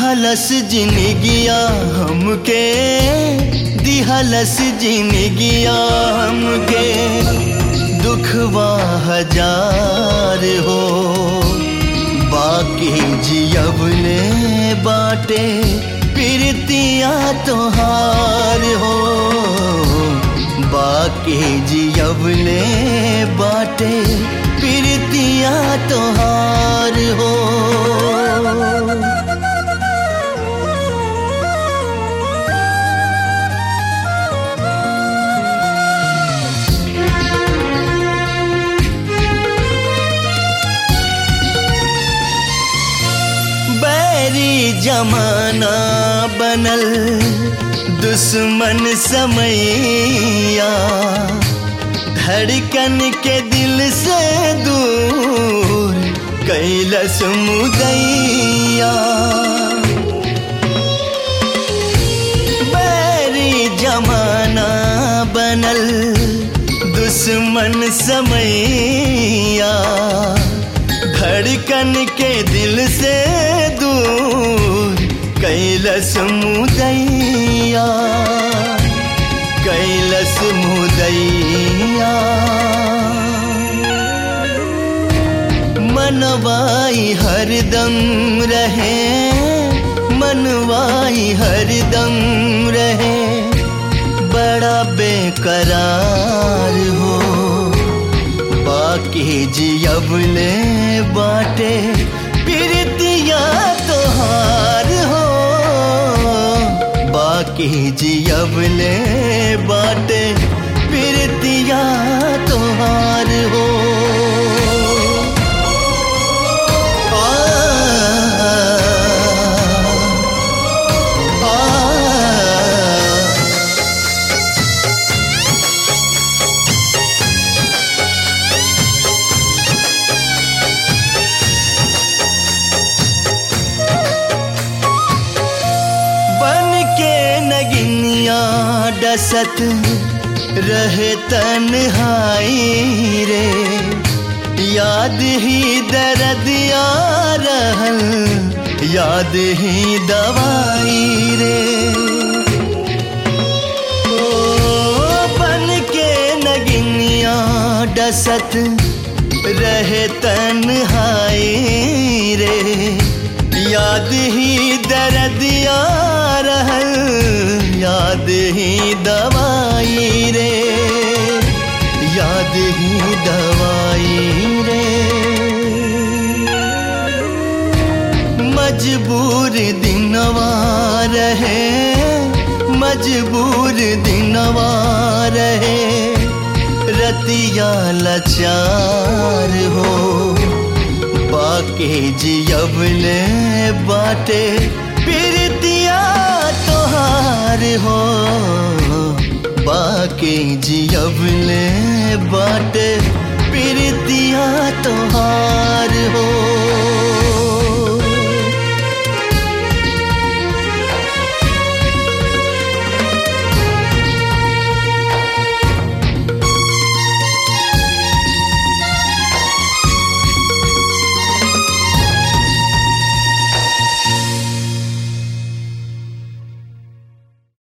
दिहलस जिनगिया हमके दिहलस जिनगिया हमके दुखवा हजार हो बाकी जियबले बाटे प्रीतिया तोहार हो बाकी जियबले बाटे प्रीतिया तोहार हो बैरी जमाना बनल दुश्मन समैया धड़कन के दिल से दूर कैलस मुदैया बैरी जमाना बनल दुश्मन समैया धड़कन के दिल से दूर कैलस मुदैया कैलस मुदैया मनवाई हरदम रहे मनवाई हरदम रहे बड़ा बेकरार हो बाकी जियबले बाटे प्रीतिया तोहार हो बाकी जियबले बाटे प्रीतिया तोहार हो आ, आ, बन के नगिनिया डसत रहे तन्हाई रे याद ही दर्द या रहल याद ही दवाई रे ओ बन के नगिनिया डसत रहे तन्हाई रे याद ही दर्द या रहल याद ही दवाई रे याद ही दवाई रे मजबूर दिनवा रहे मजबूर दिनवा रहे रतिया लाचार हो बाके जियबले बाटे प्रीतिया तोहार हो बाके जियबले बाटे प्रीतिया तोहार